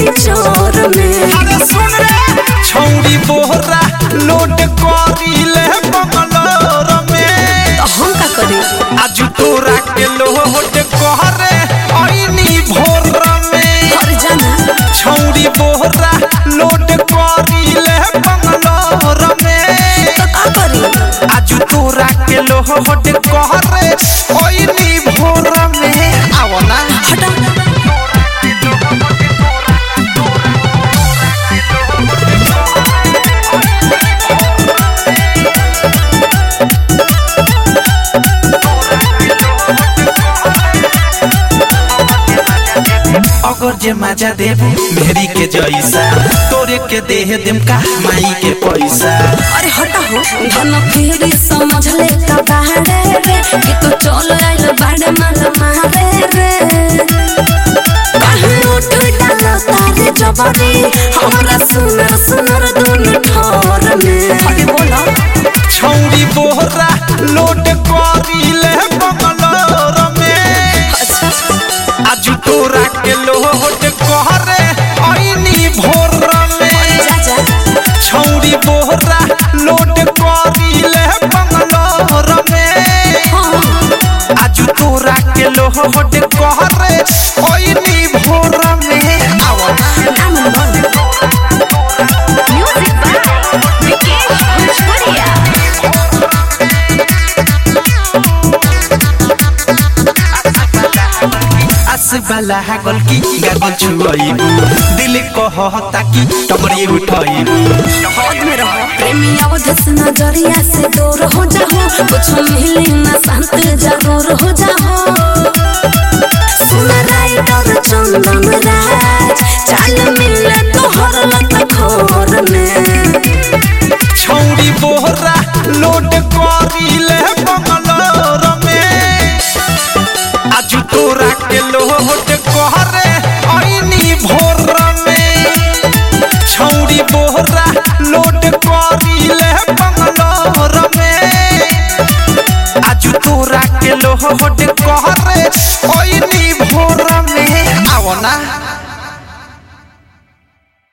चोर में अरे सुन रे छौरी बोहरा लोड करीले बंगलोर में तो हम का करी आज तोरा के लोड कहरे ऐनी भोर में घर जाना छौरी बोहरा लोड करीले बंगलोर में तो का करी आज तोरा के लोड कहरे ऐनी भोर में आओ ना हटा अगर जे मजा देबू मेरी के जैसा तोरे के देह देम का माई के पैसा अरे हटा हो धन फिर समझ ले का बाड़े रे कि तू चल आइल बाड़े माल मारे रे कहीं उठ डालो तारे जबरी हमरा सुनर सुनर दुनु ठोर में अरे बोलो छौरी बोहरा लोड करीले बंगलोर में अच्छा आज तोरा के लोड कहरे ऐनी भोर में जा जा छौरी बोहरा लोड करीले बंगलोर में हाँ आज तोरा के लोड कहरे ऐनी भोर में आओ ना नाम बोल Music by Vikesh Bhojpuria. आस वाला गल की गागल छुआइबू दिल कहता कि टमरी उठाइबू हद में रहो प्रेमी अवधस नजरिया से दूर हो जाओ कुछ मिले ना शांत जरूर हो जाओ सुन राइडर चंदन राज चाल मिले तो हर लत खोर में छौरी बोहरा लोड करीले बंगलोर में आज तोरा के लोड कहरे ऐनी भोर में छौरी बोहरा लोड करीले बंगलोर में आज तोरा के लोड कहरे ऐनी भोर में आओ ना